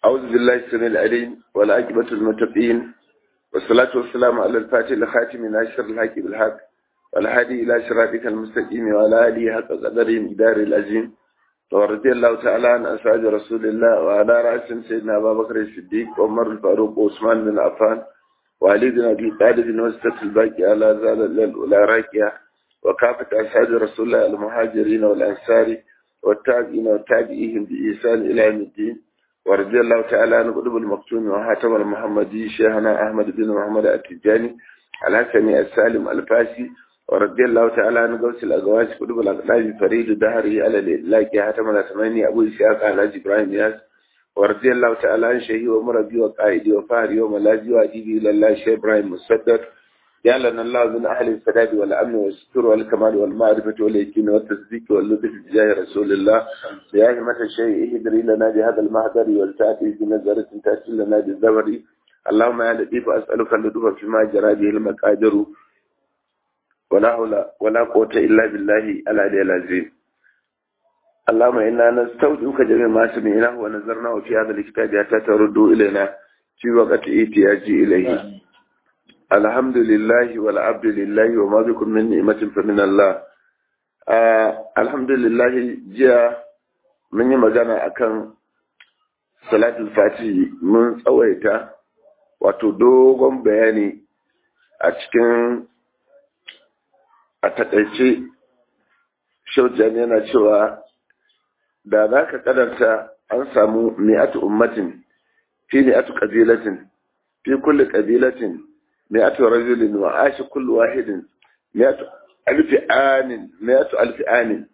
أعوذ بالله السميع العليم والعاقبة المتقين والصلاة والسلام على الفاتح الخاتم ناشر الحق بالحق والهادي إلى صراطك المستقيم وعلى آله حق قدره مقدار العظيم ورضي الله تعالى عن أصحاب رسول الله وعلى رأس سيدنا أبا بكر الصديق وعمر الفاروق وعثمان بن عفان وعلي بن أبي طالب وسط الباقي على زال الأولى راكية وكافة أصحاب رسول الله المهاجرين والأنصار والتابعين والتابعيهم بإحسان إلى يوم الدين ورضي الله تعالى عن قلوب المكتوم وحاتم المحمدي شيخنا أحمد بن محمد التجاني الحسني السالم الفاسي ورضي الله تعالى عن قوس الأقواس قلوب الأقلاب فريد دهري على الإلاك حاتم الأسماني أبو إسحاق على إبراهيم ياس ورضي الله تعالى عن شهي ومربي وقائدي وفهري وملاذي وأديبي إلى الله شيخ إبراهيم مصدق جعلنا الله من أهل السداد والأمن والستر والكمال والمعرفة واليقين والتصديق واللطف بجاه رسول الله يا همة الشيء اهدري لنا بهذا المهدر والتأتي بنظرة تأتي لنا بالزبر اللهم يا لطيف أسألك اللطف فيما جرى به المقادر ولا حول ولا قوة إلا بالله العلي العظيم اللهم إنا نستودعك جميع ما سمعناه ونظرناه في هذا الكتاب حتى تردوا إلينا في وقت احتياجي إليه الحمد لله والعبد لله وما بكم من نعمة فمن الله الحمد لله جاء من yi magana akan salatul fatihi mun tsawaita wato dogon bayani a cikin a takaice shaujan yana cewa da za ka kadarta an samu mi'atu ummatin fi mi'atu qabilatin fi kulli qabilatin مئة رجل وعاش كل واحد مئة ألف آن مئة ألف آن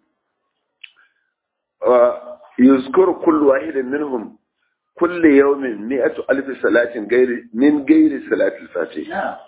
ويذكر كل واحد منهم كل يوم مئة ألف صلاة غير من غير صلاة الفاتحة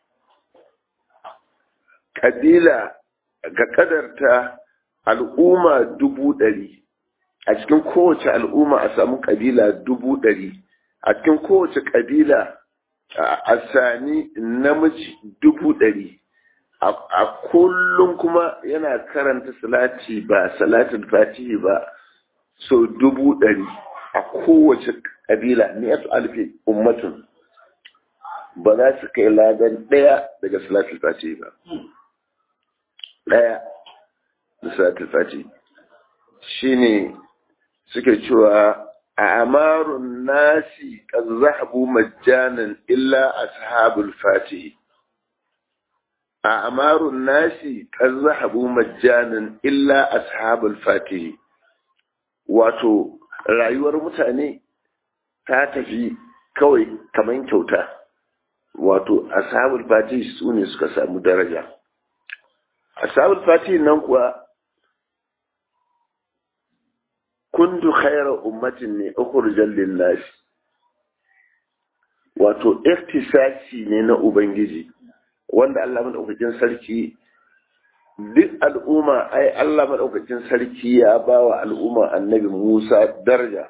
قبيلة قدرت al'umma dubu ɗari a cikin kowace al'umma a samu ƙabila dubu ɗari a cikin kowace ƙabila a sami namiji dubu ɗari a kullum kuma yana karanta salati ba salatin fatihi ba so dubu ɗari a kowace ƙabila ne ya alfi ummatun ba za su kai ladan ɗaya daga salatin fatihi ba ɗaya da salatin fatihi shi ne suke cewa أعمار الناس قد ذهبوا مجانا إلا أصحاب الفاتح أعمار الناس قد ذهبوا مجانا إلا أصحاب الفاتح wato rayuwar mutane ta tafi kawai kamar kyauta wato ashabul fatih su ne suka samu daraja ashabul fatih nan kuwa kuntu khayra ummatin ne ukhrijal lin-nas wato iktisasi ne na ubangiji wanda Allah madaukakin sarki duk al'umma ai Allah madaukakin sarki ya bawa al'umma annabi Musa daraja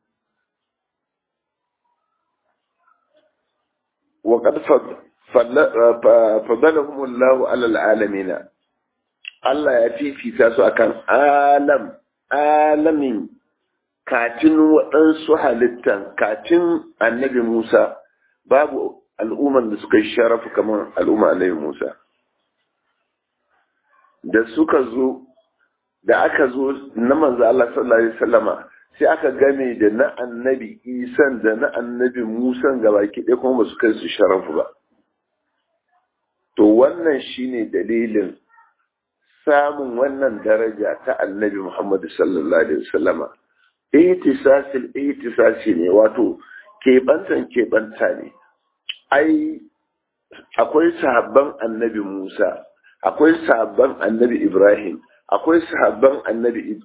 wa qad fadalahum Allah ala al-alamin Allah ya fifita su akan alam alamin kacin waɗansu halittan kacin annabi Musa babu al'umman da suka yi sharafu kamar al'umma annabi Musa. Da suka zo, da aka zo na manzo Allah sallallahu Alaihi wasallama sai aka game da na annabi Isan da na annabi Musa gaba ɗaya kuma ba su kai su sharafu ba. To wannan shine dalilin samun wannan daraja ta annabi Muhammadu sallallahu Alaihi wasallama. Ihtisasil ihtisasi ne wato keɓantan keɓanta ne. Ai, akwai sahabban annabi Musa, akwai sahabban annabi Ibrahim, akwai sahabban annabi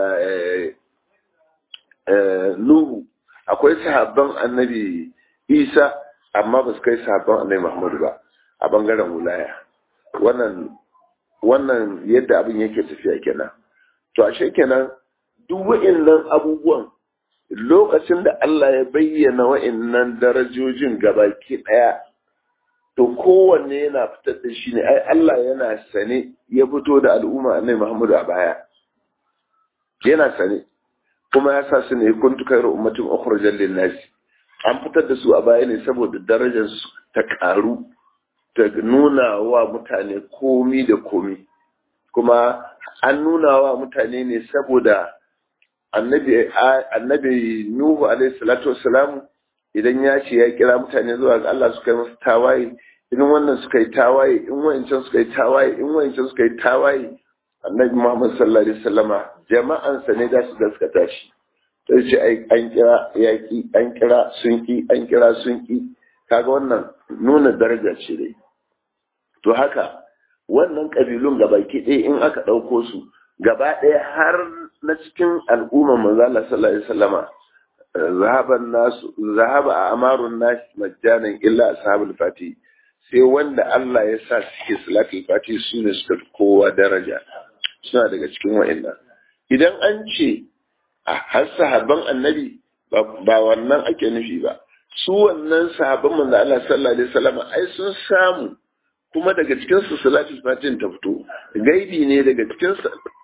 Nuhu, akwai sahabban annabi Isa, amma ba su kai sahabban annabi Muhammadu ba a bangaren wulaya. Wannan wannan yadda abin yake tafiya kenan to ashe kenan duk wa'annan abubuwan lokacin da Allah ya bayyana wa'annan darajojin gabaki daya to kowanne yana fitar da shi ne ai Allah yana sane ya fito da al'umma annabi Muhammadu a baya yana sane kuma ya sa su ne kuntu khairu ummatin ukhrijal lin nas an fitar da su a baya ne saboda darajar su ta karu ta nuna wa mutane komi da komi kuma an nuna wa mutane ne saboda annabi annabi nuhu alaihi salatu wassalam idan ya ce ya kira mutane zuwa ga Allah suka yi masa tawaye in wannan suka yi tawaye in wancan suka yi tawaye in wancan suka yi tawaye annabi Muhammad sallallahu alaihi wasallama jama'ansa ne da su gaskata shi sai ce ai an kira yaki an kira sun ki an kira sun ki kaga wannan nuna daraja ce dai to haka wannan kabilun gabaki ɗaya in aka ɗauko su gaba ɗaya har na cikin al'umma manzo Allah sallallahu alaihi wasallama zahaban nasu zahaba a amarun nas majjanan illa ashabul fati sai wanda Allah ya sa suke salatul fati su ne suka kowa daraja suna daga cikin wa'annan idan an ce a har sahabban annabi ba wannan ake nufi ba su wannan sahabban manzo Allah sallallahu alaihi wasallam ai sun samu kuma daga cikin su salatul fatin ta fito gaibi ne daga cikin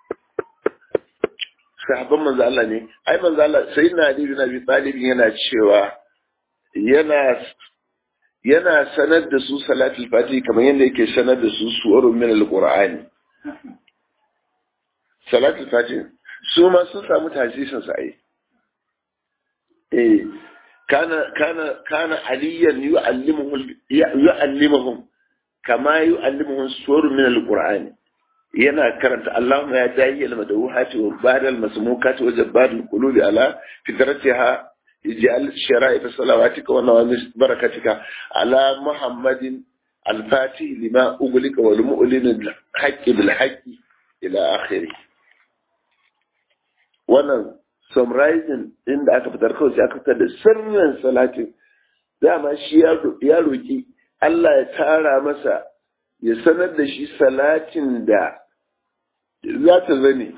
sahabban manzo Allah ne ai manzo Allah sai na Ali bin Abi Talib yana cewa yana yana sanar da su salatul fati kamar yadda yake sanar da su suwarun min alqur'ani salatul fati su ma sun samu tasirin sa ai eh kana kana kana aliyan yu'allimuhum yu'allimuhum kama yu'allimuhum suwarun min alqur'ani yana karanta Allahumma ya dahi al-madawhati wa badal masmukati wa jabbal qulubi ala fitratiha ij'al shara'i fi salawatika wa nawamis barakatika ala muhammadin al-fati lima uglika wal mu'lin al-haqqi bil haqqi ila akhirih wannan summarizing din da aka fitar kawai sai aka fitar da sirrin salatin dama shi ya roki Allah ya tara masa ya sanar da shi salatin da za ta zane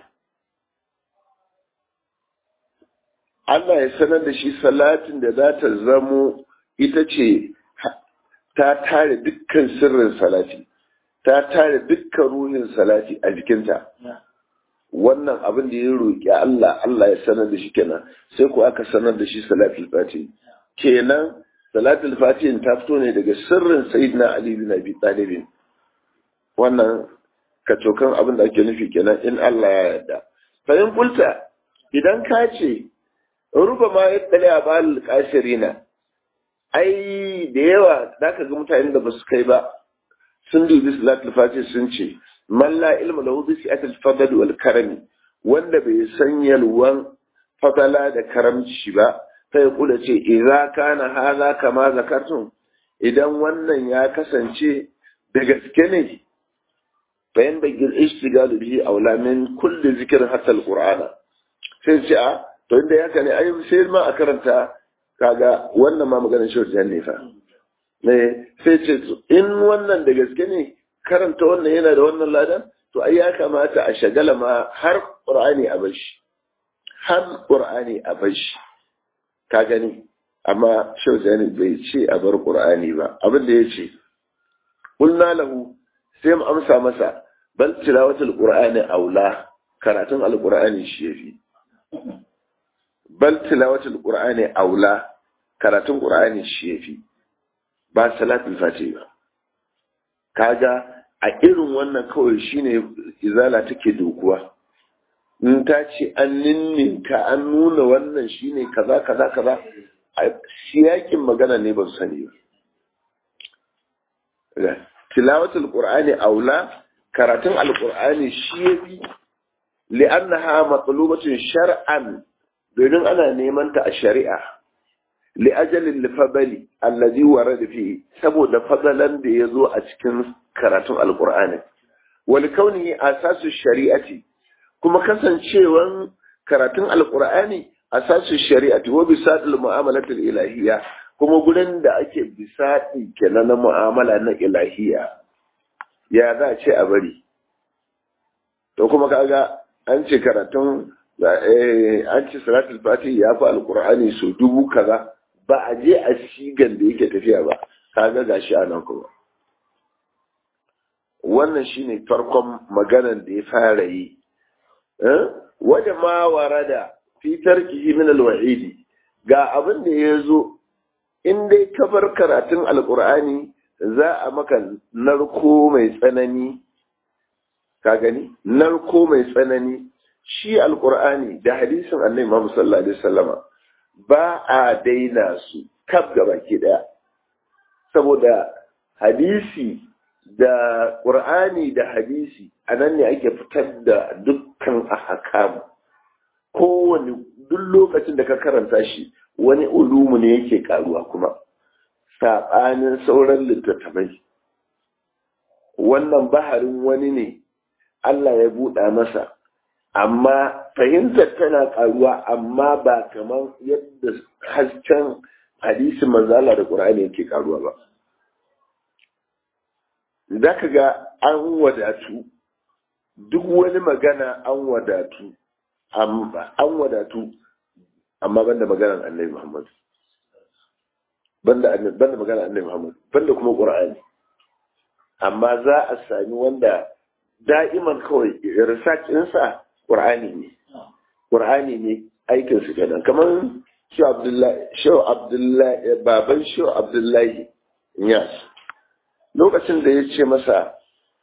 Allah ya sanar da shi salatin da za ta zamo ita ce ta tare dukkan sirrin salati ta tare dukkan ruhin salati a jikinta wannan abin da ya roƙi Allah Allah ya sanar da shi kenan sai ko aka sanar da shi salatul fati kenan salatul fati ta fito ne daga sirrin sayyidina Ali bin Abi Talib wannan kacokan abin da ake nufi kenan in Allah ya yarda fahim kulta idan ka ce ruba ma ya tsale a balil kashirina ai da yawa za ka ga mutane da ba su kai ba sun dubi salatul fati sun ce man la ilma lahu bi si'atil fadl wal karami wanda bai san yalwan fadala da karamci ba sai kula ce idza kana hadha kama zakartum idan wannan ya kasance da gaske ne bayan bagil ishtigalu bihi aula min kulli zikrin hatta alqur'ana sai ce a to inda yaka ne ai sai ma a karanta kaga wannan ma maganar shi wajen ne fa ne sai ce in wannan da gaske ne karanta wannan yana da wannan ladan to ai ya kamata a shagala ma har qur'ani a bashi har qur'ani a bashi ka gani amma shaujani bai ce a bar qur'ani ba abin da ya ce qulna lahu sai mu amsa masa bal tilawatul qur'ani aula karatun alqur'ani shi yafi bal tilawatul qur'ani aula karatun qur'ani shi yafi ba salatul fati ba kaga a irin wannan kawai shine izala take dokuwa in ta ce an ninninka an nuna wannan shine kaza kaza kaza a siyakin magana ne ba su sani ba tilawatul qur'ani aula karatun alqur'ani shi yafi li'annaha matlubatun shar'an domin ana neman ta a shari'a li'ajalin lifabali allazi warada fi saboda fadalan da yazo a cikin karatun alqur'ani wal kaunihi asasu shari'ati kuma kasancewan karatun alqur'ani asasu shari'ati wa bisadul mu'amalatul ilahiyya kuma gurin da ake bisadi kenan na mu'amala na ilahiyya ya za a ce a bari to kuma kaga an ce karatun an ce salatul fati ya fi alkur'ani so dubu kaza ba a je a sigan da yake tafiya ba kaga gashi a nan kuma wannan shine farkon maganan da ya fara yi wajen ma warada fi tarkihi min alwa'idi ga abin da ya zo in dai ka bar karatun alqur'ani za a maka narko mai tsanani ka gani narko mai tsanani shi alqur'ani da hadisin annabi Muhammad sallallahu alaihi wasallama ba a daina su kaf gaba ke daya saboda hadisi da ƙur'ani da hadisi a nan ne ake fitar da dukkan ahkam kowane duk lokacin da ka karanta shi wani ulumu ne yake karuwa kuma saɓanin sauran littattafai wannan baharin wani ne Allah ya buɗa masa amma fahimtar tana karuwa amma ba kamar yadda hasken hadisin manzala da ƙur'ani yake karuwa ba za ka ga an wadatu duk wani magana an wadatu an wadatu amma banda maganar annabi Muhammad banda banda maganar annabi Muhammad banda kuma Qur'ani amma za a sami wanda da'iman kawai research ɗinsa Qur'ani ne Qur'ani ne aikin su kenan kamar Shehu Abdullahi Shehu Abdullahi baban Shehu Abdullahi Yas lokacin da ya ce masa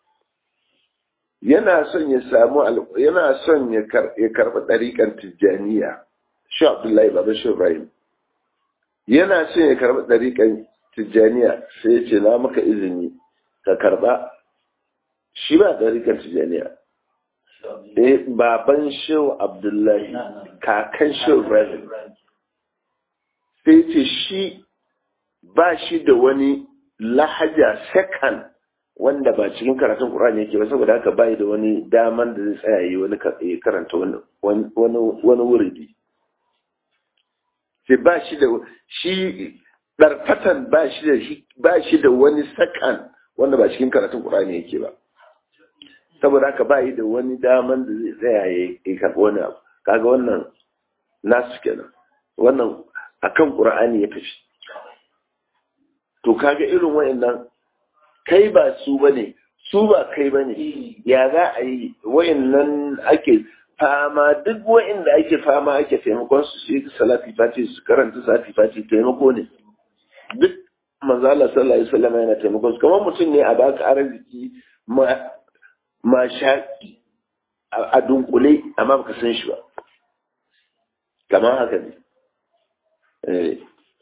yana son ya samu yana son ya karɓi ɗariƙar tijjaniya shi abdullahi baba shi ibrahim yana son ya karɓi ɗariƙar tijjaniya sai ya ce na maka izini ka karɓa shi ba ɗariƙar tijjaniya eh baban shehu abdullahi kakan shehu ibrahim sai ce shi ba shi da wani lahaja second wanda ba cikin karatun Qur'ani yake ba saboda haka bai da wani daman da zai tsaya yi wani karanta wani wani wuridi sai ba shi da shi darfatan ba shi da shi ba shi da wani sakan wanda ba cikin karatun Qur'ani yake ba saboda haka bai da wani daman da zai tsaya yi karɓi wani abu kaga wannan nasu kenan wannan akan Qur'ani ya tafi to kaga irin wayannan kai ba su bane su ba kai bane ya za a yi wayannan ake fama duk wayanda ake fama ake taimakon su su yi salati fati su karanta salati fati taimako ne duk manzo Allah sallallahu alaihi wasallam yana taimakon su kamar mutum ne a baka arziki ma ma shaki a dunkule amma baka san shi ba kamar haka ne eh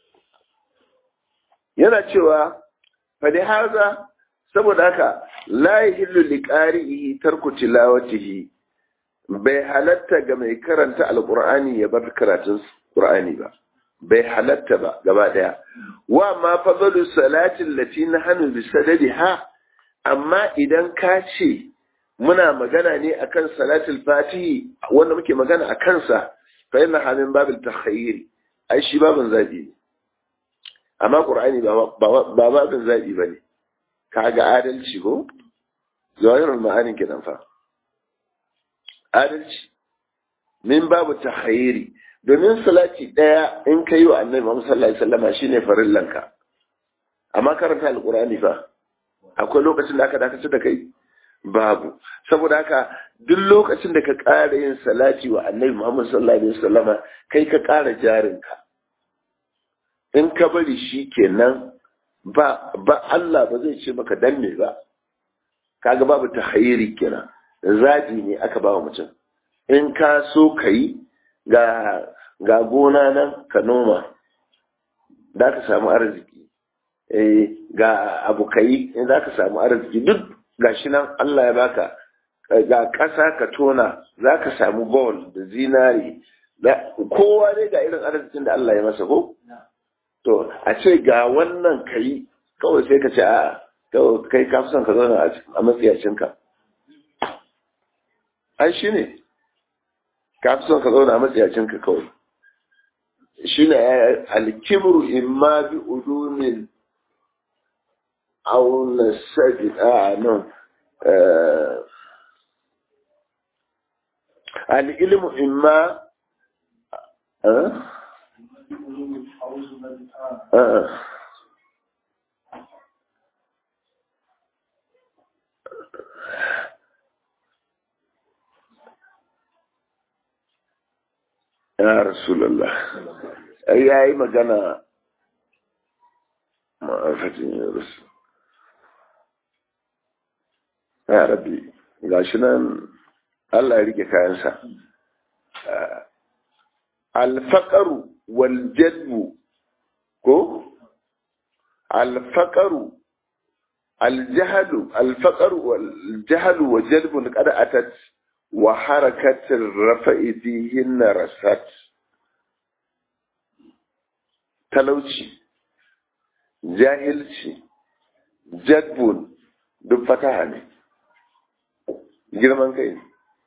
yana cewa fadi haza saboda haka la yahillu liqari'ihi tarku tilawatihi bai halatta ga mai karanta alqur'ani ya bar karatun qur'ani ba bai halatta ba gaba daya wa ma fadalu salati allati nahnu bi sadadiha amma idan ka ce muna magana ne akan salatul fatihi wanda muke magana akan sa fa inna hamin babil takhayyir ai shi babin zabi ne amma ƙur'ani ba babin zaɓi ba ne ka ga adalci ko zahirar ma'anin kinan fa adalci min babu ta hayiri domin salati ɗaya in ka yi wa annabi Muhammad sallallahu alaihi wasallam shine farillanka amma karanta alƙur'ani fa akwai lokacin da aka dakatar da kai babu saboda haka duk lokacin da ka ƙara yin salati wa annabi Muhammad sallallahu alaihi wasallama kai ka ƙara jarinka in ka bari shi kenan ba ba Allah ba zai ce maka dan me ba kaga babu tahayyiri kenan zabi ne aka ba wa mutum in ka so kai ga ga gona nan ka noma da ka samu arziki eh ga abu kai in za ka samu arziki duk gashi nan Allah ya baka ga ƙasa ka tona za ka samu gold da zinari kowa dai ga irin arzikin da Allah ya masa ko to a ce ga wannan kai kawai sai ka ce a kai ka fi son ka zauna a matsiyacinka ai shi ne ka fi son ka zauna a matsiyacinka kawai shi ne alkibru imma bi udumin auna sadi a nan al'ilmu imma ya rasulallah ai ya yi magana ma'afatin ya rasu ya rabbi ga shi nan allah ya rike kayansa alfaƙaru wal jadbu ko alfaƙaru aljahalu alfaƙaru wal jahalu wa jadbun qad atat wa harakatir rafa'i fihin rasat talauci jahilci jadbun duk fataha ne girman kai ne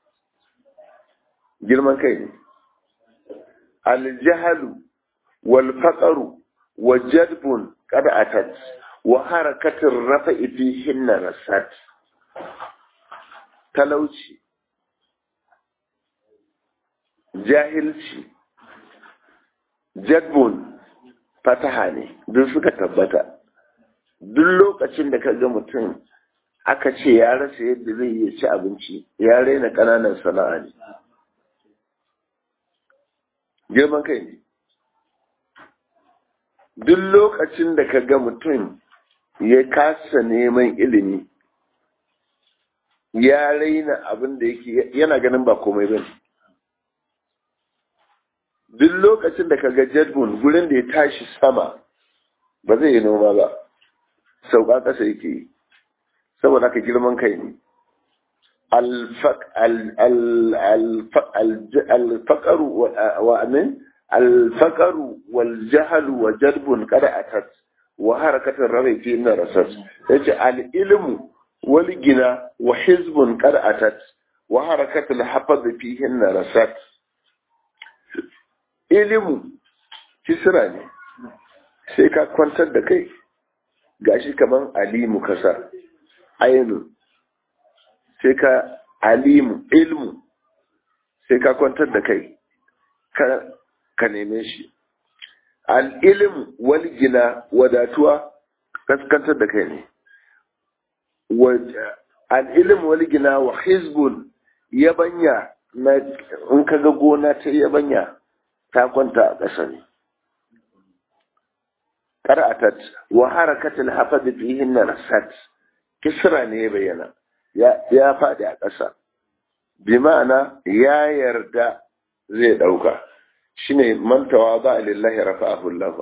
girman kai ne aljahalu wal faqaru wa jadbun qad atat wa harakatir rafa'i fihin rasat talauci jahilci jadbun fataha ne duk suka tabbata duk lokacin da ka ga mutum aka ce ya rasa yadda zai iya ci abinci ya raina ƙananan sana'a ne girman kai ne duk lokacin da ka ga mutum ya kasa neman ilimi ya raina abin da yake yana ganin ba komai ba duk lokacin da ka ga jadbun gurin da ya tashi sama ba zai yi noma ba sauka ƙasa yake yi saboda haka girman kai ne alfaƙaru wa amin alfaƙaru wal jahalu wa jadbun kada atat wa harakatar rabai fi na rasas yace al ilmu wal gina wa hizbun kada atat wa harakatul hafaz fi hinna rasat ilimu kisra ne sai ka kwantar da kai gashi kaman alimu kasa ainu sai ka alimu ilmu sai ka kwantar da kai ka neme shi al'ilmu wal gina wadatuwa kaskantar da kai ne al'ilmu wal gina wa hizbun yabanya na in ka ga gona ta yabanya ta kwanta a ƙasa ne qara'atat wa harakatul hafad fihin rasat kisra ne ya bayyana ya faɗi a ƙasa bi ma'ana ya yarda zai ɗauka shine mantawa ba lillahi rafa'ahu Allah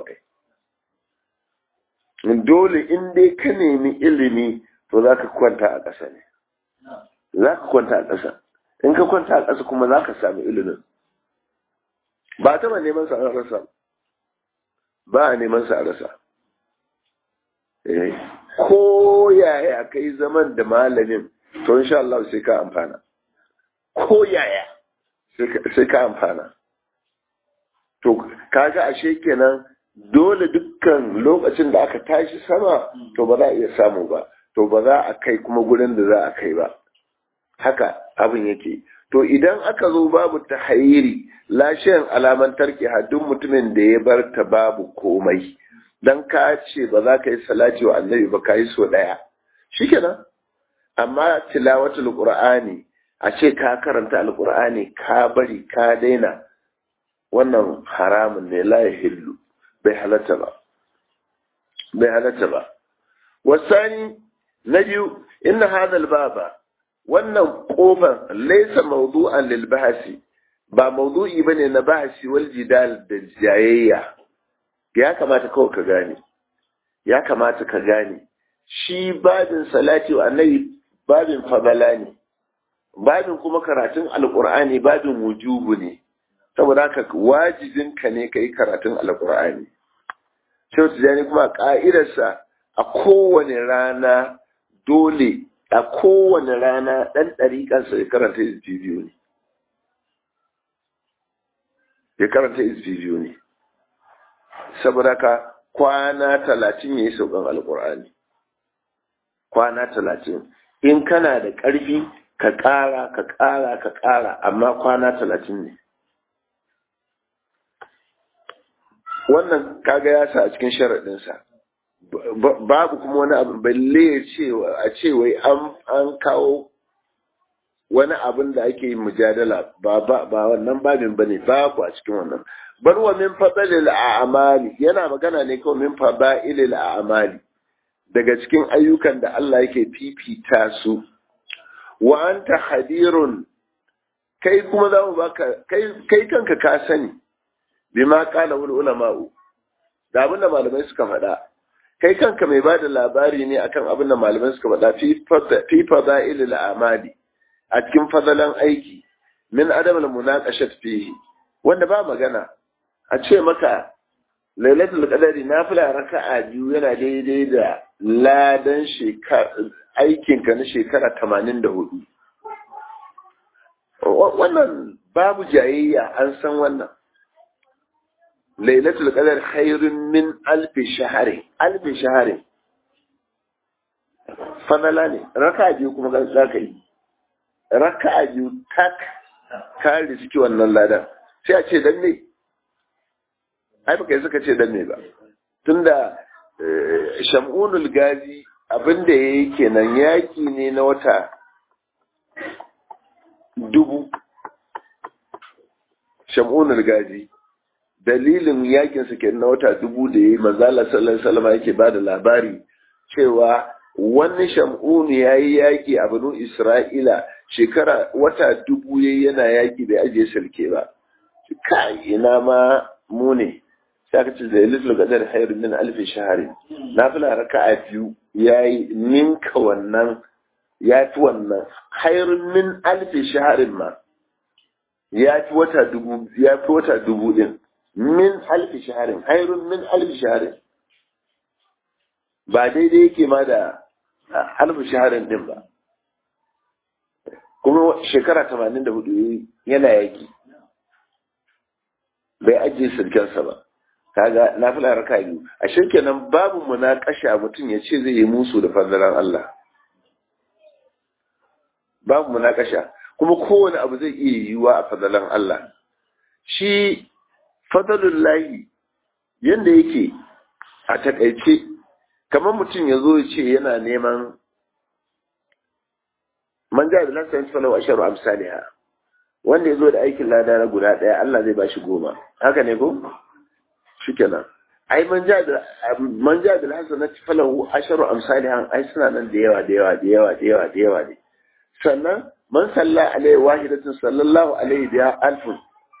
dole in dai ka nemi ilimi to za ka kwanta a ƙasa ne za ka kwanta a ƙasa in ka kwanta a ƙasa kuma za ka sami ilimin ba taɓa neman sa a rasa ba a neman sa a rasa ko yaya kai zaman da malamin to insha Allah sai ka amfana ko yaya sai ka amfana to kaga ashe kenan dole dukkan lokacin da aka tashi sama to ba za a iya samu ba to ba za a kai kuma gurin da za a kai ba haka abin yake to idan aka zo babu ta hayiri lashiyan alaman tarki duk mutumin da ya bar ta babu komai dan ka ce ba za ka yi salati wa annabi ba ka yi so ɗaya shikenan amma tilawatul qur'ani a ce ka karanta alqur'ani ka bari ka daina wannan haramun ne la yahillu bai halatta ba bai halatta ba wasani na biyu inna hadha baba wannan kofar laysa mawdu'an lil bahsi ba mawdu'i bane na bahsi wal jidal da jayayya ya kamata kawai ka gane ya kamata ka gane shi babin salati wa annabi babin fadala ne babin kuma karatun alqur'ani babin wujubu ne saboda haka wajibin ka ne kai karatun alqur'ani sai tijani kuma ka'idarsa a kowane rana dole a kowane rana ɗan ɗariƙansa ya karanta izbi biyu ne ya karanta izbi biyu ne saboda ka kwana talatin ya yi saukan alkur'ani kwana talatin in kana da ƙarfi ka ƙara ka ƙara ka ƙara amma kwana talatin ne wannan kaga ya sa a cikin sharaɗinsa babu kuma wani abu balle ya ce a ce wai an kawo wani abin da ake yin mujadala ba ba ba wannan babin bane babu a cikin wannan bar wa min fadalil a'mali yana magana ne kawai min fadailil a'mali daga cikin ayyukan da Allah yake fifita su wa anta hadirun kai kuma za mu baka kai kai kanka ka sani bima qala ul ulama'u da abin da malamai suka faɗa kai kanka mai bada labari ne akan abin da malamai suka faɗa fi fadailil a'mali a cikin fadalan aiki min adam al munaqashat fihi wanda ba magana a ce maka lailatul qadari nafila raka'a biyu yana daidai da ladan aikin ka na shekara 84 wannan babu jayayya an san wannan lailatul qadar khairun min alfi shahari alfi shahari fadala ne raka'a biyu kuma za ka yi raka'a biyu tak ka riski wannan ladan sai a ce dan ne ai baka yi suka ce dan ne ba tunda shamunul gazi abinda ya yi kenan yaki ne na wata dubu shamunul gazi dalilin yakin su kenan na wata dubu da ya yi manzala sallallahu alaihi wasallam yake ba da labari cewa wani shamunu ya yi yaƙi a banu isra'ila shekara wata dubu ya yana yaƙi bai ajiye sarki ba kai ina ma mu ne sai aka ce da litul qadar khairu min alfi shahari nafila raka'a biyu yayi ninka wannan ya fi wannan khairu min alfi shaharin ma ya fi wata dubu ya fi wata dubu din min alfi shaharin khairu min alfi shaharin ba daidai yake ma da alfi shaharin din ba kuma shekara tamanin da hudu yana yaki bai ajiye sirkensa ba kaga na fi raka biyu a shirkenan babu munakasha mutum ya ce zai yi musu da fadalan Allah babu munakasha kuma kowane abu zai iya yiwuwa a fadalan Allah shi fadalun lahi yadda yake a takaice kamar mutum ya zo ya ce yana neman man ja da lansa falau a sharu amsaliha wanda ya zo da aikin lada na guda ɗaya Allah zai ba shi goma haka ne ko shikenan ai man ja da man ja da hasanati falahu asharu amsalihan ai suna nan da yawa da yawa da yawa da yawa da yawa ne sannan man salla alaihi wahidatin sallallahu alaihi biya alfun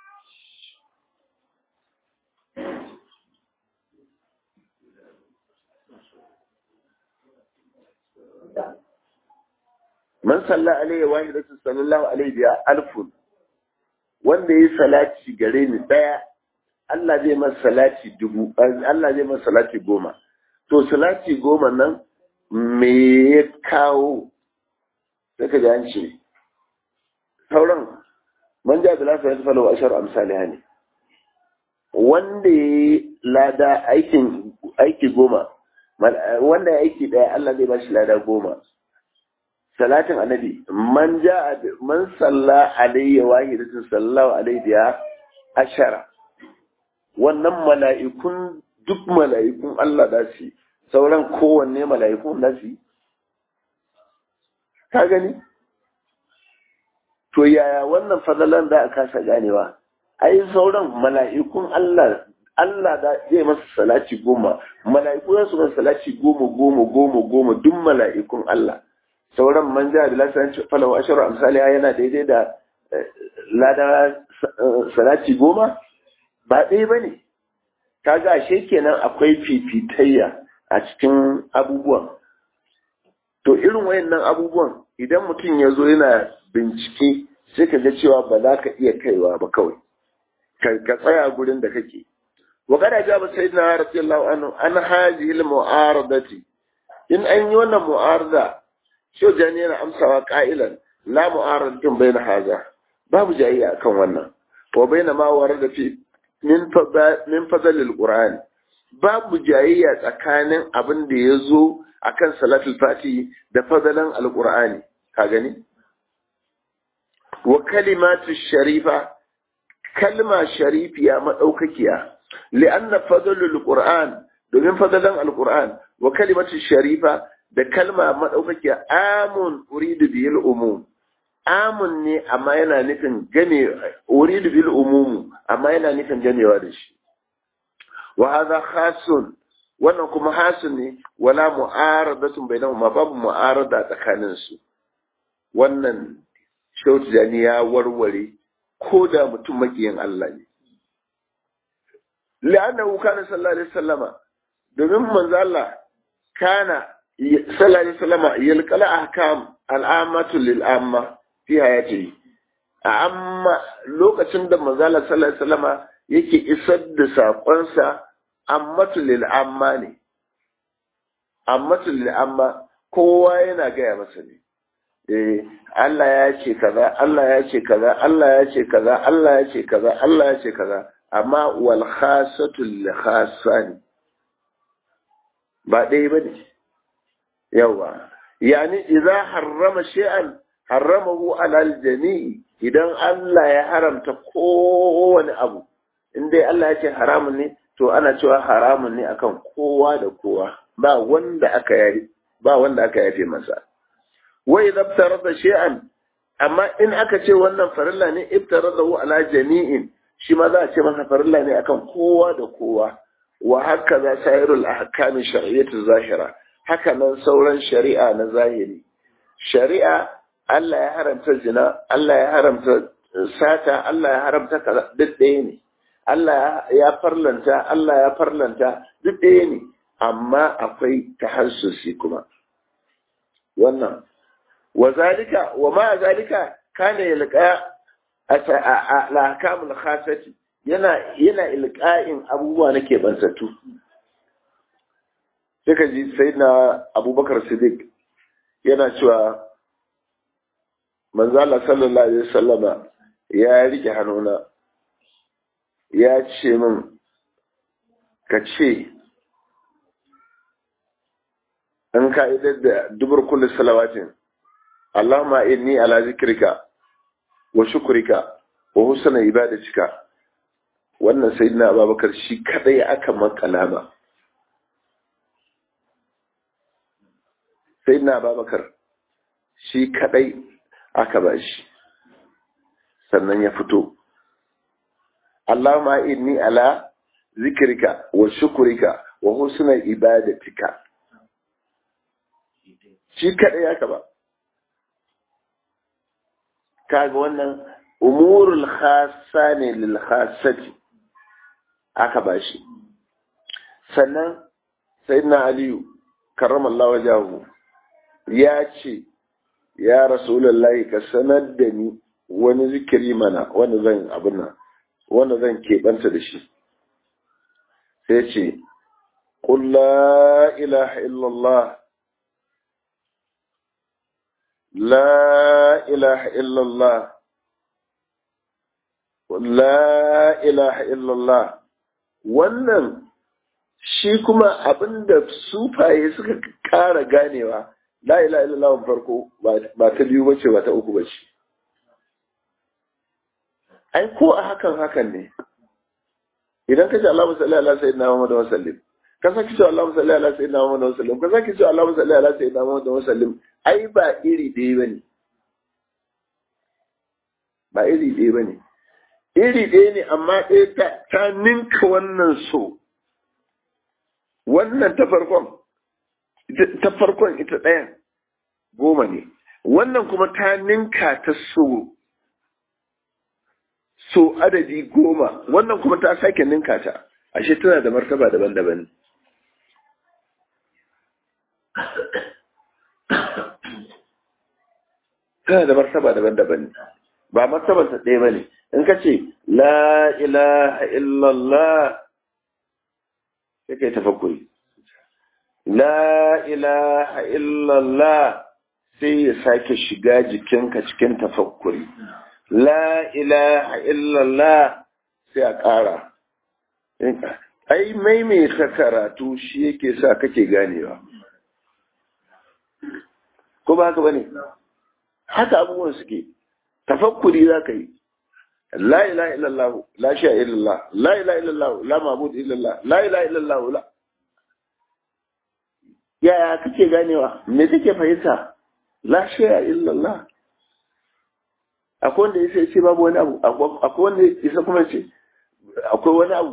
man salla alaihi wahidatin sallallahu alaihi biya alfun wanda yi salati gare ni daya Allah zai masa salati dubu Allah zai masa salati goma to salati goma nan me ya kawo saka ji an ce sauran man ja bila sa yasfalu wa ashar amsalha ne wanda ya lada aikin aiki goma wanda ya aiki daya Allah zai bashi lada goma salatin annabi man ja man salla alayya wahidatin sallallahu alayhi biya ashara wannan mala'ikun duk mala'ikun Allah da su sauran kowanne mala'ikun da su ka gani to yaya wannan fadalan da aka kasa ganewa ai sauran mala'ikun Allah Allah da zai masa salati goma mala'iku za su masa salati goma goma goma goma duk mala'ikun Allah sauran man ja da lasanci falawa asharu amsali yana daidai da lada salati goma ba ɗaya ba ne kaga ashe kenan akwai fifitayya a cikin abubuwan to irin wayannan abubuwan idan mutum ya zo yana bincike sai ka ga cewa ba za ka iya kaiwa ba kawai ka tsaya gurin da kake wa kada ja ba sai na radiyallahu anhu an haji il mu'aradati in an yi wannan mu'arada sho jani yana amsawa qa'ilan la mu'aradatin bayna haza babu jayayya akan wannan wa bayna ma warada fi min fadalil Qur'an babu jayayya tsakanin abin da ya zo a kan salatul fati da fadalan alƙur'ani ka gani wa kalimatu sharifa kalma sharifiya maɗaukakiya li'anna fadalul Qur'an domin fadalan alƙur'an wa kalimatu sharifa da kalma maɗaukakiya amun uridu biyil umum amun ne amma yana nufin game uridu bil umumu amma yana nufin gamewa da shi wa hadha khasun wannan kuma hasun ne wala mu'aradatun bainahuma babu mu'arada tsakanin su wannan shautu ya warware ko da mutum makiyin Allah ne la'annahu kana sallallahu alaihi wasallama domin manzo Allah kana sallallahu alaihi wasallama yalqala ahkam al'amatu lil amma fi hayati amma lokacin da manzo Allah sallallahu alaihi wasallama yake isar da sakonsa ammatu lil amma ne ammatu lil amma kowa yana gaya masa ne eh Allah ya ce kaza Allah ya ce kaza Allah ya ce kaza Allah ya ce kaza Allah ya ce kaza amma wal khasatu lil khasani ba ɗaya ba ne yawa yani idza harrama shay'an harramahu alal jami'i idan Allah ya haramta kowane abu in dai Allah ya ce haramun ne to ana cewa haramun ne akan kowa da kowa ba wanda aka yari ba wanda aka yafe masa wa idza ibtarada shay'an amma in aka ce wannan farilla ne ibtaradahu ala jami'in shi ma za a ce masa farilla ne akan kowa da kowa wa haka za sairul ahkami shar'iyyatu zahira haka nan sauran shari'a na zahiri shari'a Allah ya haramta zina Allah ya haramta sata Allah ya haramta kaza duk ɗaya ne Allah ya farlanta Allah ya farlanta duk ɗaya ne amma akwai tahassusi kuma wannan wa zalika wa ma zalika kana yalqa al-ahkamul khasati yana yana ilqa'in abubuwa na kebantattu sai ka ji sai na abubakar siddiq yana cewa manzala sallallahu alaihi wasallama ya rike hannuna ya ce min ka ce in ka'idar da dubar kullu salawatin Allahumma inni ala zikrika wa shukrika wa husna ibadatika wannan sayyidina Abubakar shi kadai aka makala ba sayyidina Abubakar shi kadai aka ba shi sannan ya fito Allahumma inni ala zikrika wa shukrika wa husna ibadatika shi kadai aka ba kaga wannan umurul khassa ne lil khassati aka bashi sannan sayyidina aliyu karramallahu wajahu ya ce ya rasulullahi ka sanar da ni wani zikiri mana wanda zan abin nan wanda zan keɓanta da shi sai ce قل لا إله إلا الله لا إله إلا الله لا إله إلا الله wannan shi kuma abinda sufaye suka kara ganewa la ilaha illallah farko ba ta biyu bace ba ta uku bace ai ko a hakan hakan ne idan ka ce Allahumma salli ala sayyidina Muhammad wa sallim ka saki ce Allahumma salli ala sayyidina Muhammad wa sallim ka saki ce Allahumma salli ala sayyidina Muhammad wa sallim ai ba iri ɗaya ba ne ba iri ɗaya ba ne iri ɗaya ne amma ɗaya ta ninka wannan so wannan ta farkon ta farkon ita ɗayan goma ne wannan kuma ta ninka ta so so adadi goma wannan kuma ta sake ninka ta ashe tana da martaba daban-daban tana da martaba daban-daban ba martabarsa ɗaya ba ne in ka ce la ilaha illallah sai kai tafakkuri la ilaha illallah sai ya sake shiga jikinka cikin tafakkuri la ilaha illallah sai a ƙara ai maimaita karatu shi yake sa kake ganewa ko ba haka ba ne haka abubuwan suke tafakkuri za ka yi la ilaha illallah la sha illallah la ilaha illallah la mabud illallah la ilaha illallah la yaya kake ganewa me kake fahimta la sha illallah akwai wanda ya ce babu wani abu akwai wanda ya kuma ce akwai wani abu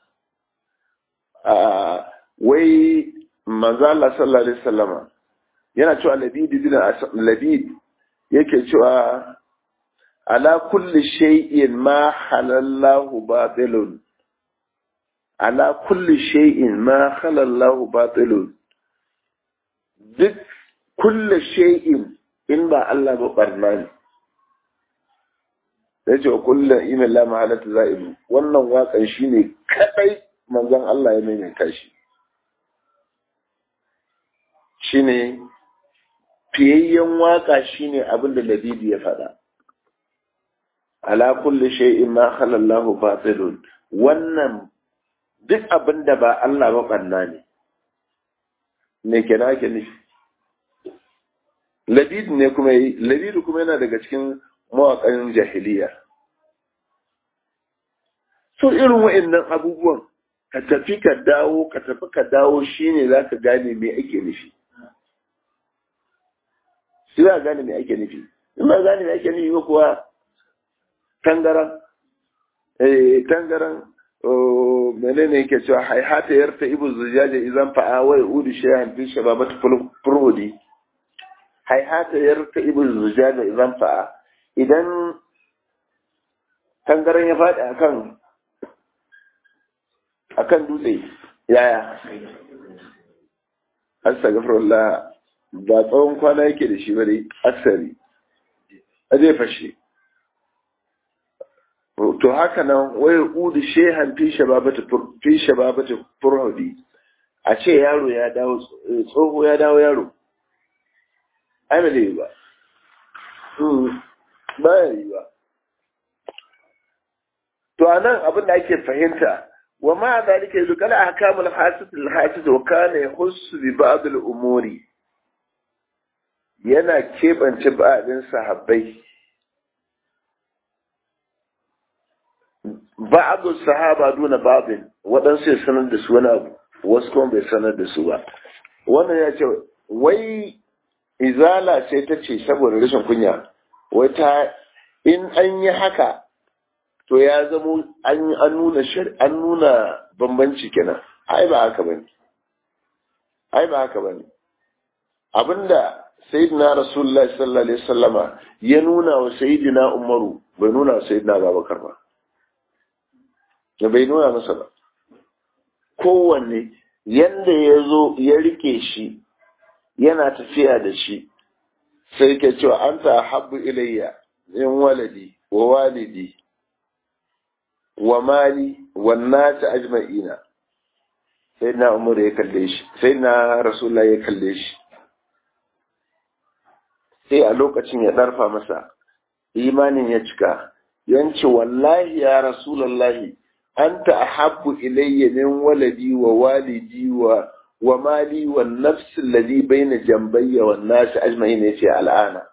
wai manzo Allah sallallahu alaihi wasallama yana cewa labid bin labid yake cewa ala kulli shay'in ma halallahu batilun ala kulli shay'in ma halallahu batilun duk kulli shay'in in ba Allah ba barna ne sai ce kullu inna la mahalatu za'ibu wannan wakan shine kadai manzon Allah ya maimaita shi shine fiyayyen waka shine abin da Labidi ya faɗa ala kulli shay'in ma khala Allah batilun wannan duk abin da ba Allah ba banna ne me kenan ake nufi Labid ne kuma yi Labid kuma yana daga cikin mawaƙan jahiliya so irin wa'annan abubuwan ka tafi ka dawo ka tafi ka dawo shine zaka gane me ake nufi shi za gane me ake nufi in ba gane me ake nufi ba kuwa tangaran eh tangaran menene yake cewa haihata yarta ibu zujaja idan fa'a wa udu shay'an fi shababat furudi haihata yarta ibu zujaja idan fa'a idan tangaran ya faɗi akan akan dutse yaya astagfirullah ba tsawon kwana yake da shi bane aksari a zai fashe to haka nan wai udu shehan fi shababata fi shababata furhudi a ce yaro ya dawo tsoho ya dawo yaro ai bai ba ba ya yi ba to anan abin da ake fahimta wa ma zalika yanzu kala ahkamul hasis al hasis wa kana yahussu bi ba'd al umuri yana kebance ba'din sahabbai ba'adu sahaba duna babin waɗansu ya sanar da su wani abu wasu kuma bai sanar da su ba wannan ya ce wai izala sai ta ce saboda rashin kunya wai ta in an yi haka to ya zamo an nuna an nuna bambanci kenan ai ba haka bane ai ba haka bane abinda sayyidina rasulullahi sallallahu alaihi wasallama ya nuna wa sayyidina umaru bai nuna wa sayyidina babakar ba da bai nuna masa ba kowanne yanda ya zo ya rike shi yana tafiya da shi sai ke cewa an ta habbu ilayya in waladi wa walidi wa mali wa nata ajma'ina sai na umar ya kalle shi sai na rasulullah ya kalle shi sai a lokacin ya ɗarfa masa imanin ya cika yanci wallahi ya rasulallahi anta ahabbu ilayya min waladi wa walidi wa wa mali wa nafs alladhi bayna jambayya wan nas ajma'in yace al'ana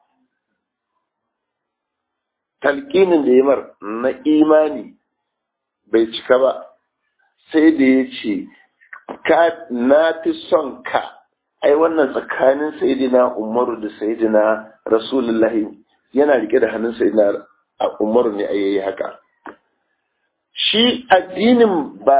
talqinin da yamar na imani bai cika ba sai da yace ka na fi son ka ai wannan tsakanin sayyidina umaru da sayyidina rasulullahi yana rike da hannun sayyidina umaru ne ayayi haka shi addinin ba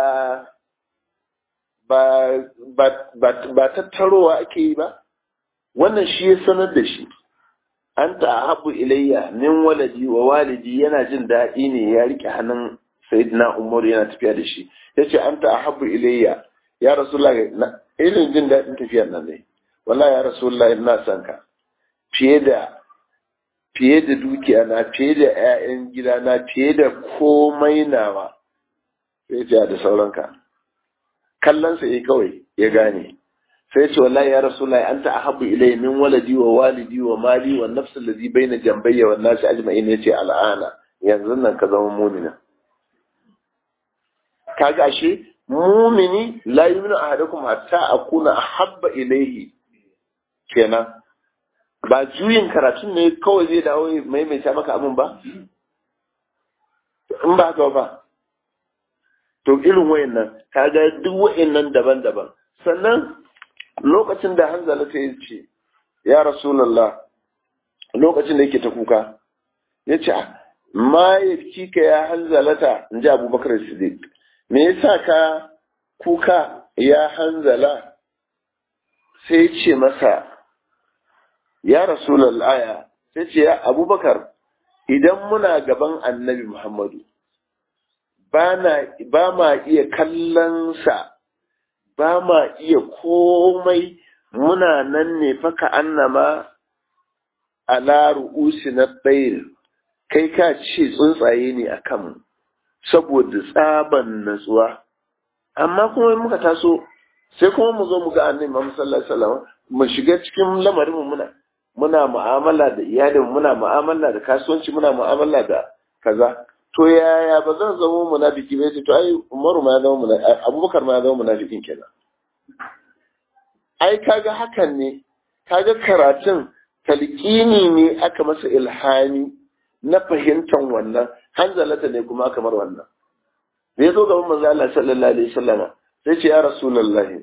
ba ba ba tattarowa ake yi ba wannan shi ya sanar da shi an habu ilayya min waladi wa walidi yana jin daɗi ne ya rike hannun sayyidina umaru yana tafiya da shi ya ce an habu ilayya ya rasulullah irin jin daɗin tafiyar nan ne wallahi ya rasulullah ina son ka fiye da fiye da dukiya na fiye da 'ya'yan gida na fiye da komai nawa sai ce da sauranka kallonsa yi kawai ya gane sai ce wallahi ya rasulullahi anta ahabbu ilayya min waladi wa walidi wa mali wa nafsi allazi baina jambayya wan nasi ajma'in yace al'ana yanzu nan ka zama mu'mina kaga ashe mu'mini la yu'minu ahadukum hatta akuna ahabba ilayhi kenan ba juyin karatun ne kawai zai dawo maimaita maka abin ba in ba haka ba to irin wayannan kaga duk wayannan daban-daban sannan lokacin da hanzala ta ce ya rasulullah lokacin da yake ta kuka ya ce ma ya kika ya hanzalata in ji abubakar siddiq me yasa ka kuka ya hanzala sai ce masa ya rasulallah sai ce ya abubakar idan muna gaban annabi muhammadu ba ma iya kallonsa ba ma iya komai muna nan ne faka annama ala ru'usi na ɗayir kai ka ce tsuntsaye ne a kanmu saboda tsaban natsuwa amma kuma muka taso sai kuma mu zo mu ga annabi Muhammad sallallahu alaihi wasallam mu shiga cikin lamarin mu muna muna mu'amala da iyalin muna mu'amala da kasuwanci muna mu'amala da kaza to yaya ba zan zama munafiki ba to ai Umaru ma ya zama munafiki Abubakar ma ya zama munafikin kenan ai kaga hakan ne kaga karatun talqini ne aka masa ilhami na fahimtar wannan hanzalata ne kuma kamar wannan da ya zo gaban manzo Allah sallallahu alaihi wasallam sai ce ya rasulullahi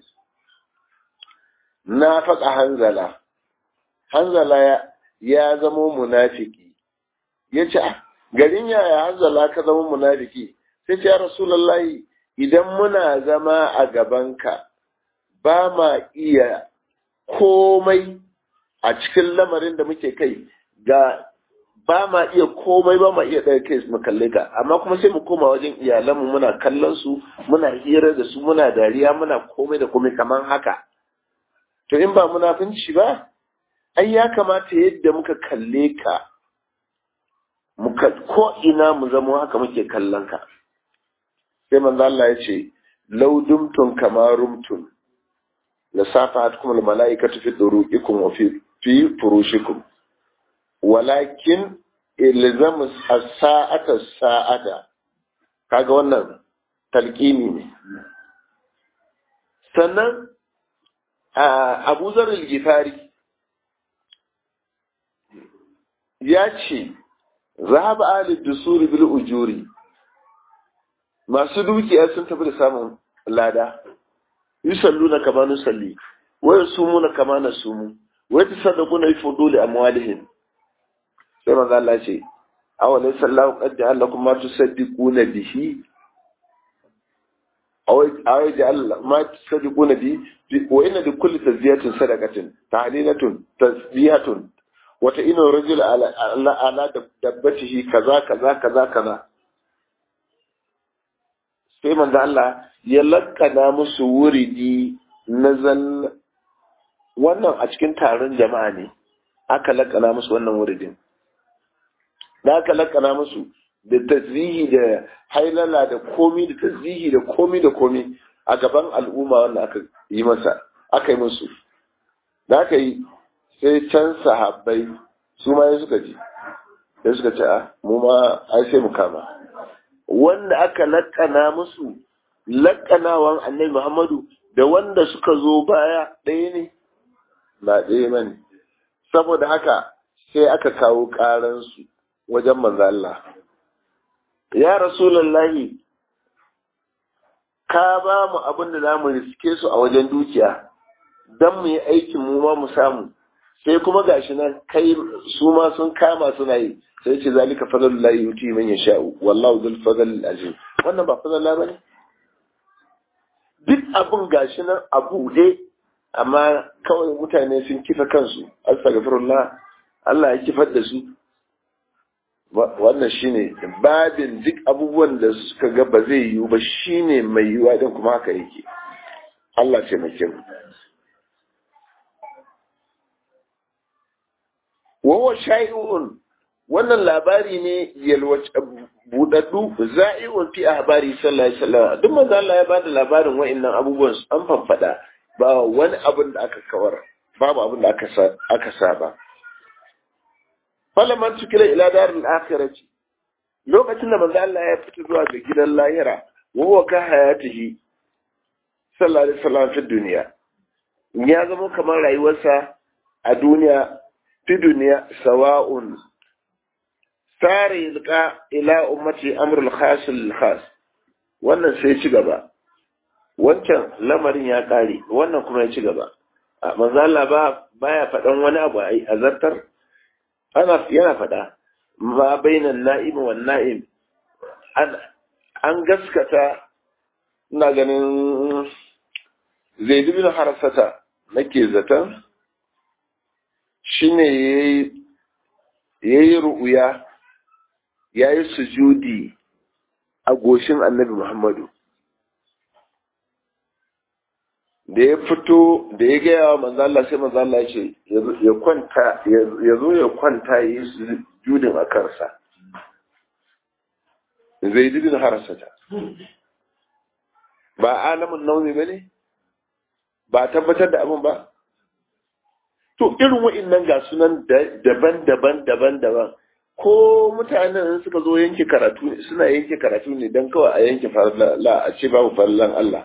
na faɗa hanzala hanzala ya, ya zama munafiki ya ce garin yaya hanzala ka zama munafiki sai ce ya rasulullahi idan muna zama a gabanka ba ma iya komai a cikin lamarin da muke kai ga ba ma iya komai ba ma iya ɗaya kai mu kalle ka amma kuma sai mu koma wajen iyalanmu muna kallon su muna hira da su muna dariya muna komai da komai kaman haka to in ba munafunci ba ai ya kamata yadda muka kalle ka muka ko ina mu zama haka muke kallon ka sai manzo Allah ya ce law dumtum kama rumtum la safahatkum al malaikatu fi duruqikum wa fi fi furushikum walakin ilzamu as-sa'ata sa'ata kaga wannan talqini ne sannan Abu Zar al-Ghifari ya ce zahaba ali dusuri bil ujuri masu dukiya sun tafi da samun lada yusalluna kama nusalli wa yasumuna kama nasumu wa tasaddaquna bi fuduli amwalihim sai manzo Allah ce awalai sallahu qad ja'ala lakum ma tusaddiquna bihi awai ja'ala ma tusaddiquna bi wa inna li kulli tazkiyatin sadaqatin tahlilatun tasbihatun wa ta'inu rajul ala ala dabbatihi kaza kaza kaza kaza sai manzo Allah ya lakkana musu wuridi nazal wannan a cikin taron jama'a ne aka lakkana musu wannan wuridin da aka lakana musu da tasbihi da hailala da komi da tasbihi da komi da komi a gaban al'umma wanda aka yi masa aka yi musu da aka yi sai can sahabbai su ma suka ji sai suka ce a mu ma ai sai mu kama wanda aka lakana musu lakanawan annabi Muhammadu da wanda suka zo baya ɗaya ne ba ɗaya bane saboda haka sai aka kawo ƙaransu wajen manzo Allah ya rasulullahi ka ba mu abin da zamu riske su a wajen dukiya dan mu yi aikin mu ma mu samu sai kuma gashi nan kai su ma sun kama suna yi sai ce zalika fadlullahi yuti man yasha'u wallahu dhul fadl azim wannan ba fadlan bane duk abin gashi nan a buɗe amma kawai mutane sun kifa kansu astaghfirullah Allah ya kifar da su wannan shine babin duk abubuwan da suka ga ba zai yiwu ba shine mai yiwuwa don kuma haka yake Allah ce mai kyau wawa sha'i'un wannan labari ne yalwace budaddu za'i'un fi ahbari sallallahu alaihi wasallam duk manzo Allah ya bada labarin wa'annan abubuwan an fanfada ba wani abin da aka kawar babu abin da aka aka saba falaman tukila ila darul akhirati lokacin da manzo Allah ya fita zuwa ga gidan lahira wa huwa ka hayatihi sallallahu alaihi wasallam fi duniya ya zama kamar rayuwarsa a duniya fi duniya sawa'un sare yulqa ila ummati amrul khas lil khas wannan sai ci gaba wancan lamarin ya kare wannan kuma ya ci gaba manzo Allah ba baya faɗan wani abu a zartar ana yana faɗa ma bainan na'im wa na'im an gaskata ina ganin zaid bin harasata nake zaton shine yayi yayi ru'uya yayi sujudi a goshin annabi Muhammadu da ya fito da ya gaya wa manzo Allah sai manzo Allah ce ya kwanta ya zo ya kwanta yi sujudin a kansa zai bin harasata ba alamun naumi bane ba tabbatar da abin ba to irin wa'annan ga sunan daban-daban daban-daban ko mutanen suka zo yanke karatu suna yanke karatu ne don kawai a yanke farla a ce babu farlan Allah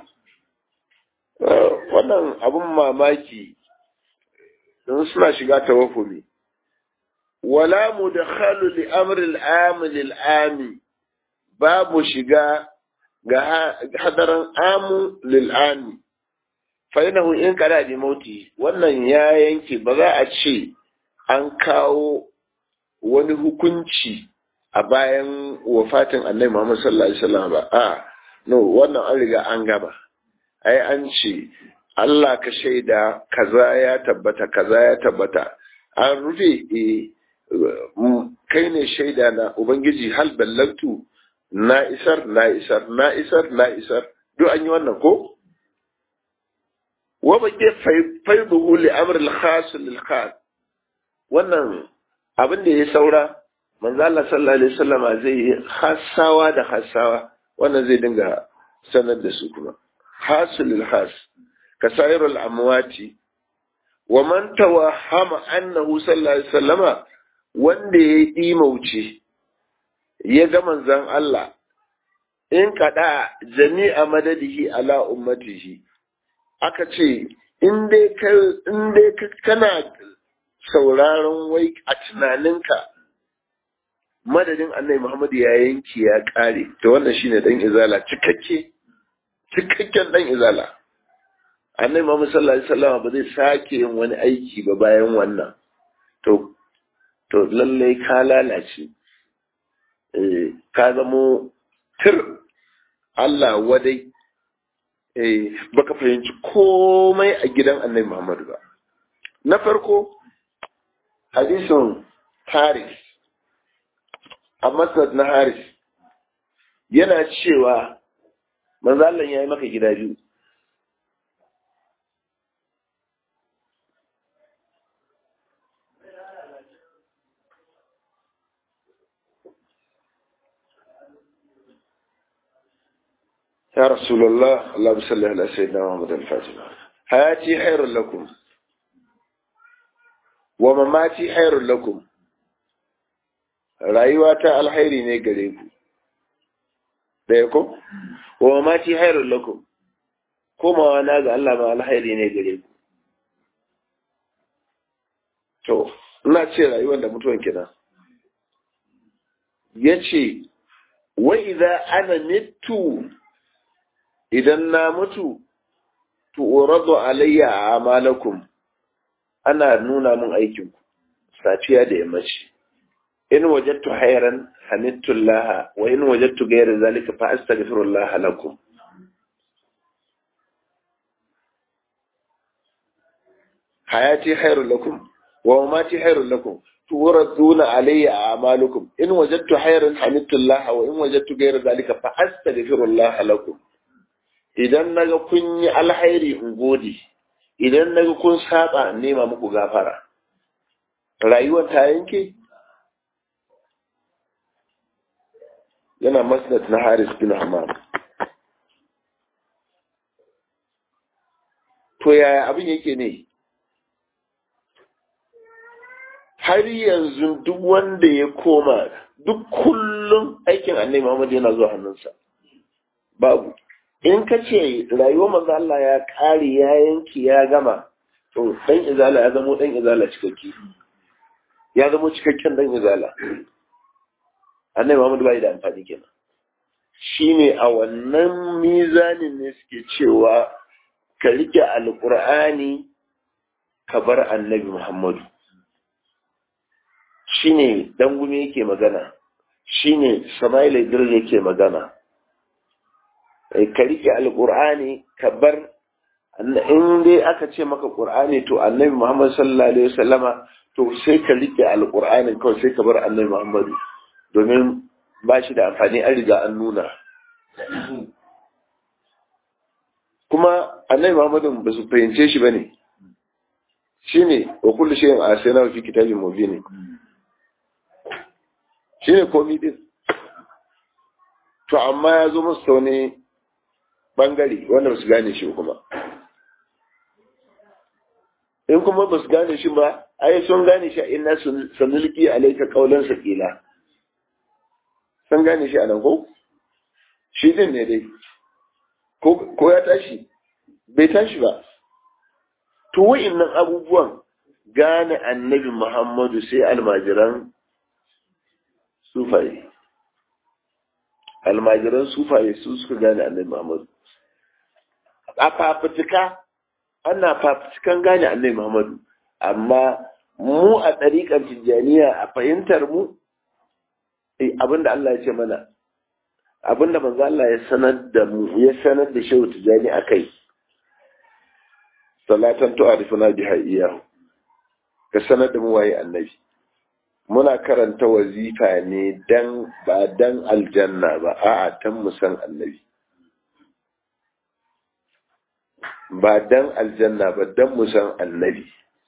wannan abun mamaki don suna shiga tawafumi wala mudakhalu li amri al-am lil babu shiga ga hadaran amu lil ami fa innahu in kada bi mauti wannan ya yanke ba za a ce an kawo wani hukunci a bayan wafatin annabi Muhammad sallallahu alaihi wasallam ba a no wannan an riga an gaba ai an ce Allah ka shaida kaza ya tabbata kaza ya tabbata an rufe e kai ne shaida na ubangiji hal ballagtu na isar na isar na isar na isar duk an yi wannan ko wa bake faiduhu li amr al khas lil khas wannan abin da ya saura manzo Allah sallallahu alaihi wasallama zai yi hasawa da hasawa wannan zai dinga sanar da su kuma hasulul has kasairul amwati wa man tawahama annahu sallallahu alaihi wasallama wanda ya yi mauce ya ga manzon Allah in kada jami'a madadihi ala ummatihi aka ce in dai kana sauraron wai a tunaninka madadin annai Muhammadu ya yanki ya kare to wannan shine dan izala cikakke cikakken dan izala annai Muhammadu sallallahu alaihi wasallam ba zai sake yin wani aiki ba bayan wannan to to lalle ka lalace eh ka zamo tir Allah wadai eh baka fahimci komai a gidan annai Muhammadu ba na farko hadisin Haris a Masnad na Haris yana cewa manzo Allah ya yi maka gida biyu يا رسول الله اللهم صل على سيدنا محمد الفاتح حياتي خير لكم wa mamati hairun lakum rayuwa ta alhairi ne gare ku ɗaya ko wa mamati hairun lakum komawa na ga Allah ma alhairi ne gare ku to ina ce rayuwar da mutuwan kina ya ce wa idza ana mitu idan na mutu tu'radu alayya a'malakum ana nuna min aikinku safiya da yammaci in wajattu hayran hamidtullah wa in wajattu ghayra zalika fa astaghfirullah lakum hayati khairul lakum wa mamati khairul lakum turaduna alayya a'malukum in wajadtu khairan hamidtullah wa in wajadtu ghayra zalika fa astaghfirullah lakum idan naga kun yi alhairi in gode idan naga kun saba nema muku gafara rayuwar ta yanke yana masnad na Haris bin Hammam to yaya abin yake ne har yanzu duk wanda ya koma duk kullum aikin annabi Muhammad yana zuwa hannunsa babu in ka ce rayuwar manzo Allah ya kare ya yanki ya gama to dan izala ya zamo dan izala cikakke ya zamo cikakken dan izala annabi Muhammad bai da amfani kenan shine a wannan mizanin ne suke cewa ka rike alqur'ani ka bar annabi Muhammadu shine dangume yake magana shine Sama'ila Idris yake magana ka rike alqur'ani ka bar in dai aka ce maka qur'ani to annabi Muhammad sallallahu alaihi wasallama to sai ka rike alqur'ani kawai sai ka bar annabi Muhammad domin ba shi da amfani an riga an nuna kuma annabi Muhammadu ba su fahimce shi bane shine wa kullu shay'in asayna fi kitabin mubin shine komai din to amma ya zo musu wani bangare wanda ba su gane shi kuma in kuma ba su gane shi ba ai sun gane shi a inna sanulki alayka qawlan saqila sun gane shi a nan ko shi din ne dai ko ya tashi bai tashi ba to wa'innan abubuwan gane annabi muhammadu sai almajiran sufaye almajiran sufaye su suka gane annabi muhammadu a fafutuka ana fafutukan gane annabi muhammadu amma mu a ɗariƙar tijjaniya a fahimtar mu abinda Allah ya ce mana abinda manzo Allah ya sanar da mu ya sanar da shehu tijani akai salatan tu'arifuna biha iya ka sanar da mu waye annabi muna karanta wazifa ne dan ba dan aljanna ba a'a tan mu san annabi ba dan aljanna ba dan mu san annabi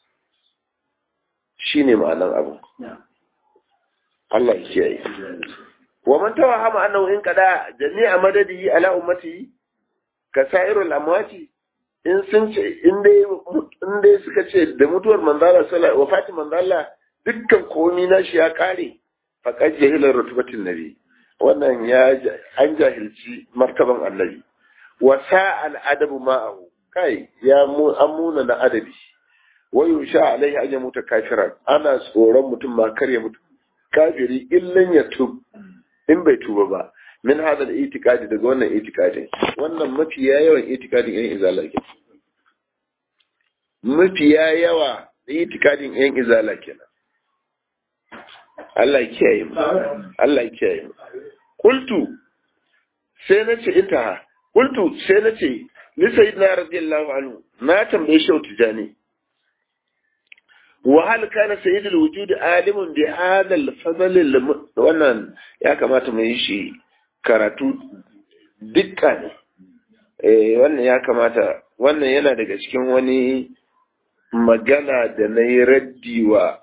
shine ma'anar abu Allah ya kiyaye wa man tawahama annahu in kada jami'a madadihi ala ummati ka sairul amwati in sun ce in dai in dai suka ce da mutuwar manzala sallallahu wa fati manzala dukkan komi na shi ya kare faqad jahila rutubatin nabi wannan ya an jahilci martaban annabi wa sa'al adabu ma'ahu kai ya mu amuna na adabi wa yusha alaihi an yamuta kafiran ana tsoron mutum ma kar ya mutu kafiri illan ya tub in bai tuba ba min hada da itikadi daga wannan itikadin wannan mafiya yawan itikadin yan izala ke mafiya yawa itikadin yan izala kenan Allah ya kiyaye mu Allah ya kiyaye mu qultu sai nace ita qultu sai nace ni sayyidina radiyallahu anhu na tambaye shi tijani وهل كان سيد الوجود عالم بهذا الفضل wannan ya kamata mu yi shi karatu dukka ne eh wannan ya kamata wannan yana daga cikin wani magana da na yi raddi wa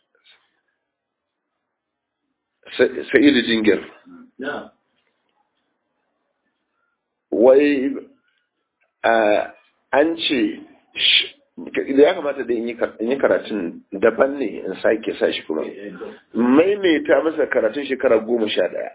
sa'idu jingir wai an ce da ya kamata da in yi karatun daban ne in sake sa shi kuma maimaita masa karatun shekara goma sha ɗaya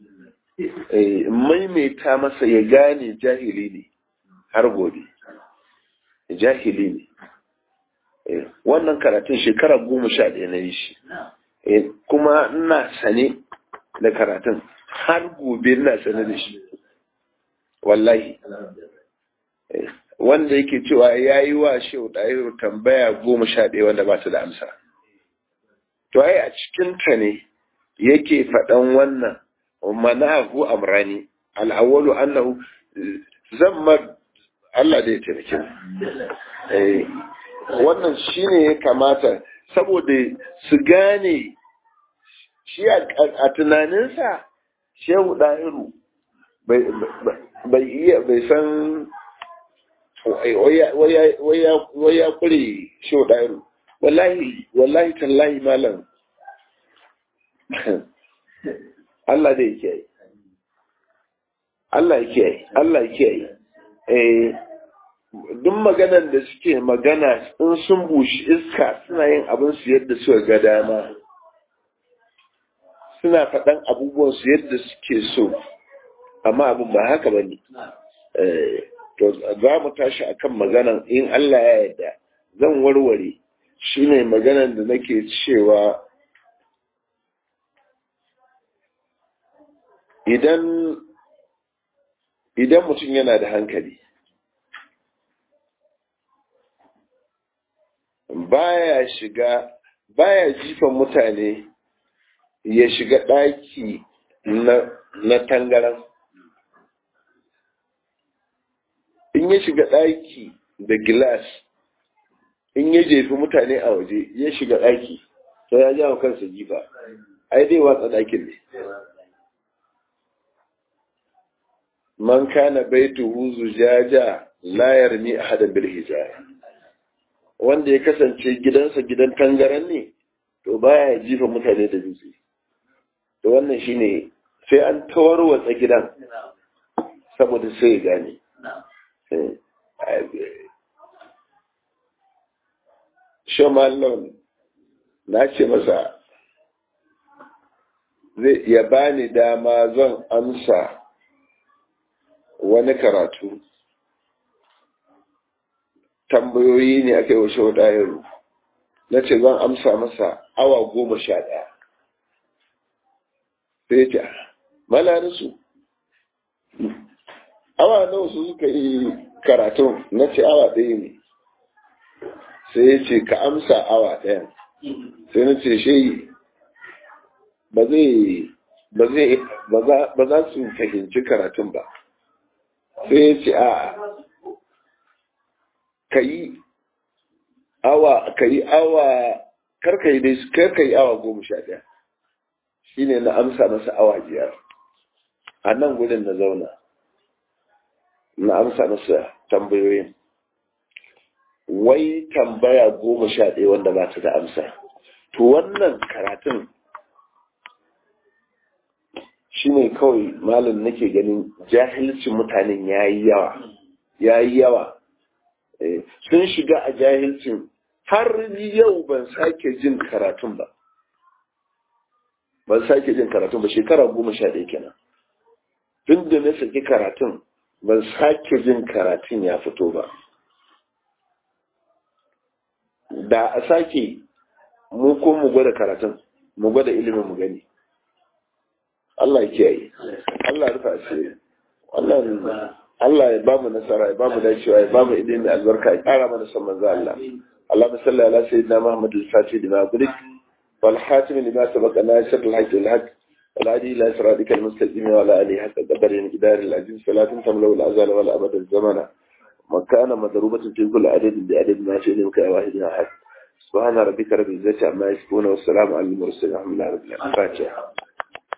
maimaita masa ya gane jahili ne har gobe jahili ne wannan karatun shekara goma sha ɗaya na yi shi kuma ina sane da karatun har gobe ina sane da shi wallahi wanda yake cewa ya yi wa shehu ɗahiru tambaya goma sha ɗaya wanda ba su da amsa. To ai a cikinta ne yake faɗan wannan manahu amrani al'awwalu annahu zamma Allah da ya taimake wannan shine ya kamata saboda su gane shi a tunaninsa shehu ɗahiru bai iya bai san wai ya kure shi ɗairu wallahi wallahi tallahi malam Allah da yake yi Allah yake yi Allah yake yi eh duk maganan da suke magana in sun bushi iska suna yin abin su yadda suka ga dama suna faɗan abubuwan su yadda suke so amma abin ba haka ba ne to za mu tashi akan maganan in Allah ya yarda zan warware shine maganan da nake cewa idan idan mutum yana da hankali baya shiga baya jifan mutane ya shiga ɗaki na tangaran in ya shiga ɗaki da gilas in ya jefi mutane a waje ya shiga ɗaki to ya jawo kansa jifa ai dai watsa ɗakin ne man kana baituhu zujaja la yarmi ahadan bil hijara wanda ya kasance gidansa gidan tangaran ne to baya jifa mutane da dutse to wannan shine sai an tawarwatsa gidan saboda sai ya gane Shamallon na ce masa zai ya bani dama zan amsa wani karatu tambayoyi ne aka yi wa shaudayaru na ce zan amsa masa awa goma sha ɗaya sai ce malarisu awa nawa su suka yi karatun na ce awa ɗaya ne sai ya ce ka amsa awa ɗaya sai na ce shi ba zai ba za su fahimci karatun ba sai ya ce a ka yi awa ka yi awa karka yi dai karka yi awa goma sha ɗaya shi ne na amsa masa awa biyar a nan gudun na zauna na amsa masa tambayoyin wai tambaya goma sha ɗaya wanda ba ta da amsa to wannan karatun shi ne kawai malam nake ganin jahilcin mutanen ya yi yawa ya yi yawa sun shiga a jahilcin har yau ban sake jin karatun ba ban sake jin karatun ba shekara goma sha ɗaya kenan tun da na saki karatun ban sake jin karatun ya fito ba da a sake mu ko mu gwada karatun mu gwada ilimin mu gani Allah ya kiyaye Allah ya rufa asiri wannan Allah ya bamu nasara ya bamu dacewa ya bamu ilimi albarka ya kara mana son manzo Allah Allahumma salli ala sayyidina Muhammad al-Fatih lima gulik wal khatim lima sabaqa nasir al-haqq wal haqq wal hadi ila siratika al-mustaqim wa ala alihi haqqa qadari al-qidar al-aziz salatun tamlau al-azal wal abad al-zamana مكان مضروبة في كل عدد بعدد ما شئت منك واحد أحد سبحان ربك رب العزة عما يصفون والسلام على المرسلين الحمد لله رب العالمين